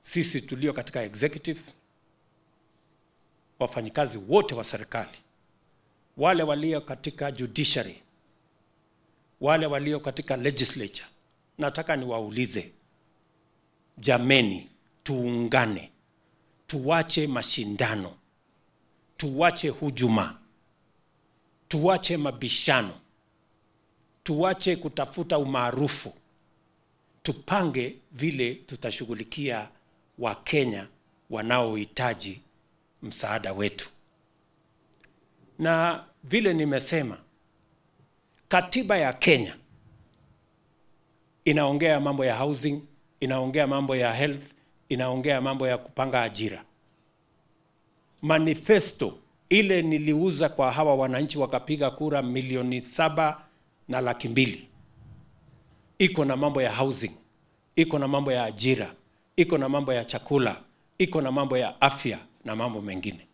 sisi tulio katika executive, wafanyikazi wote wa serikali, wale walio katika judiciary, wale walio katika legislature, nataka niwaulize, jameni, tuungane, tuwache mashindano, tuwache hujuma, tuwache mabishano, tuwache kutafuta umaarufu, tupange vile tutashughulikia Wakenya wanaohitaji msaada wetu. Na vile nimesema, katiba ya Kenya inaongea mambo ya housing, inaongea mambo ya health, inaongea mambo ya kupanga ajira. Manifesto ile niliuza kwa hawa wananchi wakapiga kura milioni saba na laki mbili iko na mambo ya housing, iko na mambo ya ajira, iko na mambo ya chakula, iko na mambo ya afya na mambo mengine.